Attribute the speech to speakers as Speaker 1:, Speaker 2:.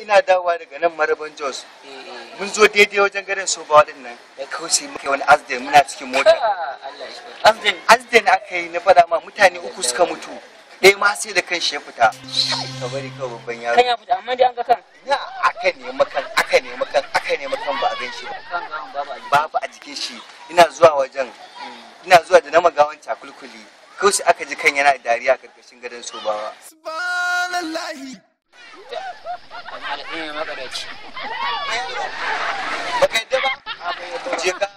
Speaker 1: ina dawowa daga nan maraban jos mun zo daidai wajen garin sobawa din nan kawai sai muka yi wani asden muna cikin mota
Speaker 2: Asden.
Speaker 1: asden aka yi na faɗa ma mutane uku suka mutu ɗaya ma sai da kan shi ya fita ka bari kawai babban yaro
Speaker 2: Kan ya fita amma dai an ga kan.
Speaker 1: na aka nemi kan aka nemi kan aka nemi kan ba a gan shi ba
Speaker 2: Kan gawan babu a jiki.
Speaker 1: babu a jikin shi ina zuwa wajen ina zuwa da na magawan cakulkuli kawai sai aka ji kan yana dariya a karkashin gadon sobawa
Speaker 2: Amma da ɗaya makaraci.
Speaker 1: baka yadda ba je ka